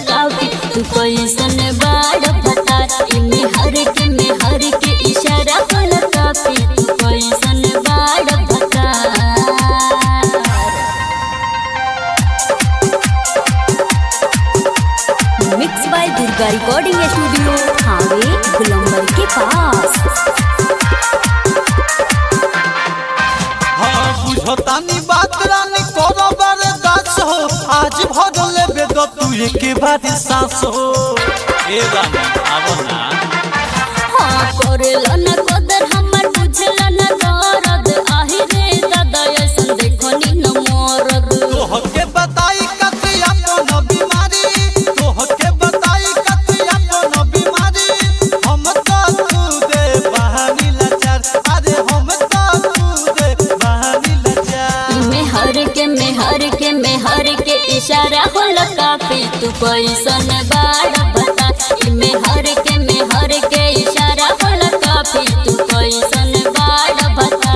काफी तू कैसन बाड़ बता इमे हर के में हर के इशारा होला काफी तू कैसन बाड़ बता mix by Durga recording studio हावे गुलंबर के पास हाँ बुझतानी बात रानी करो बारे दास हो आज भर लेबे तो तू एक बार सांस हो ए रानी आवो ना हाँ करेला न कदर हमर बुझला न दर्द आहि रे दादा ऐसन देखो नी न मरद तोहके बताई कथी अपन बीमारी तोहके बताई कथी अपन बीमारी हम तो तू दे बहानी लाचार अरे हम तो तू दे बहानी लाचार में हर के में हर के में हर के इशारा होला काफी तू कैसन बाड़ बता में हर के में हर के इशारा होला काफी तू कैसन बाड़ बता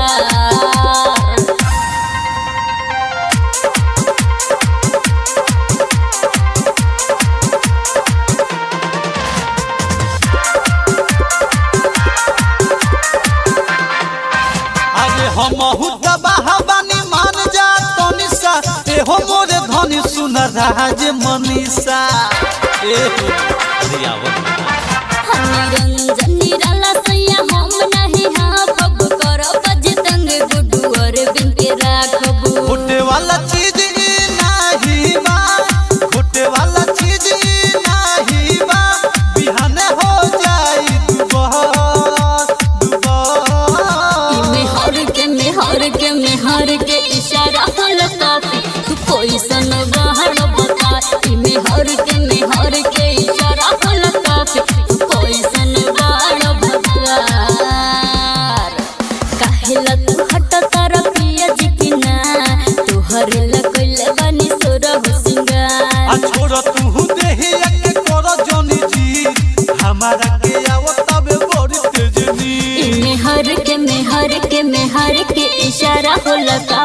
अरे हम बानी मान जा तनिषा एहो मोरे धनी सुन राज मनीषा ए हो अरे आवो ना। निरंजन निराला सैया हम नहीं हाँ कब करो बज तंग गुडू और बिन के राखबू घुटे वाला चीज ई नाही बा घुटे वाला चीज ई नाही बा बिहाने हो जाई दुबहर दुबहर में हर के में हर के में हर के इशारा हल काफी तू कोई सन बाहर बता में हर के में हर के इशारा हल काफी तू कोई सन बाहर बता काहेला तू हट तारा पिया जी की ना तू हर लकल बनी सोरा हो आ सिंगार छोड़ तू देही के कर जोनी जी हमारा के आवो तबे बड़ी तेजनी में हर के में हर के में हर के इशारा होला